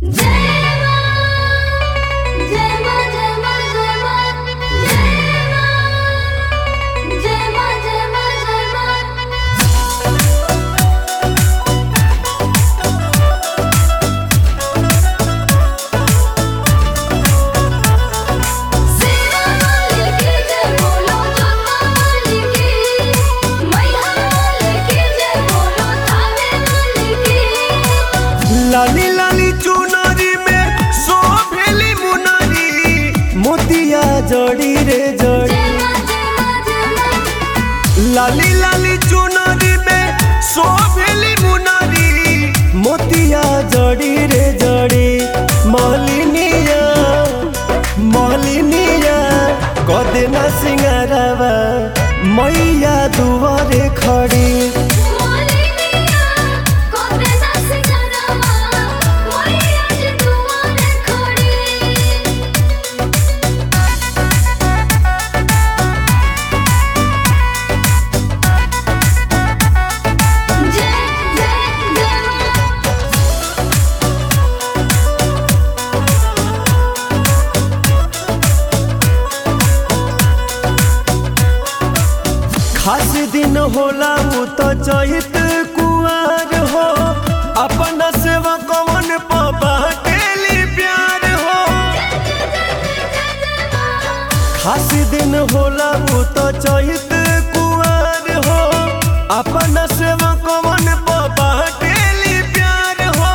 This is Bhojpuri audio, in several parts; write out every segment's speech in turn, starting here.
लाली लाली चुनरी में सोभेली मुनरी मोतिया जड़ी रे जड़ी लाली लाली चुनरी में सोभेली मुनरी मोतिया जड़ी रे जड़ी मलिनिया मलिनिया कदेना सिंगारवा मैया दुआरे खड़ी खास दिन होला उ तो चैत कुआर हो अपना सेवा कवन बाटेली प्यार हो खास दिन होला उ तो चैत कुआर हो अपना सेवा कवन बाटेली प्यार हो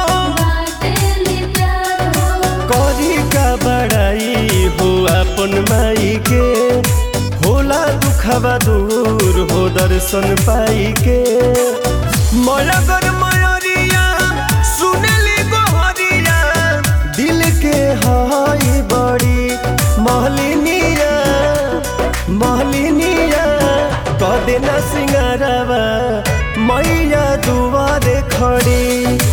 करी का बड़ाई हो अपन माई के होला दुखबा दूर हो दर्शन पाई के मयगर मयरिया सुनली गोहरिया दिल के हाई बड़ी महलिनिया महलिनिया कदेना सिंगारवा मैया दुआरे खड़ी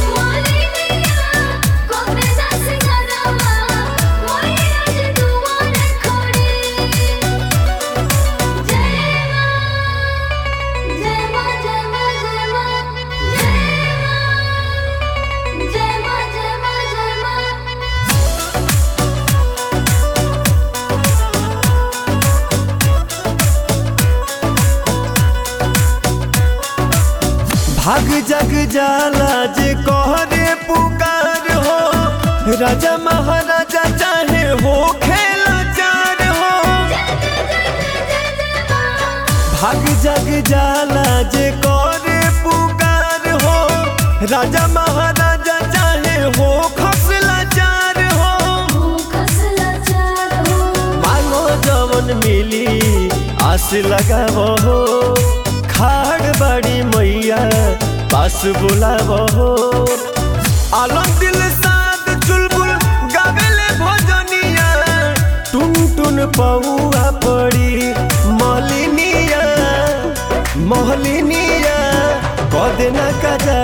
भाग जग जाला जे कहरे पुकार हो राजा महाराजा चाहे हो खेला चार हो भाग जग जाला जे करे पुकार हो राजा महाराजा चाहे हो खसला चार हो मांगो जवन मिली आस लगावो हो खाड़ बड़ी मैया पास बुलावो हो आलम दिल साथ चुलबुल गावेले भजनिया टुन टुन पौआ पड़ी मलिनिया महलिनिया कदेना कजा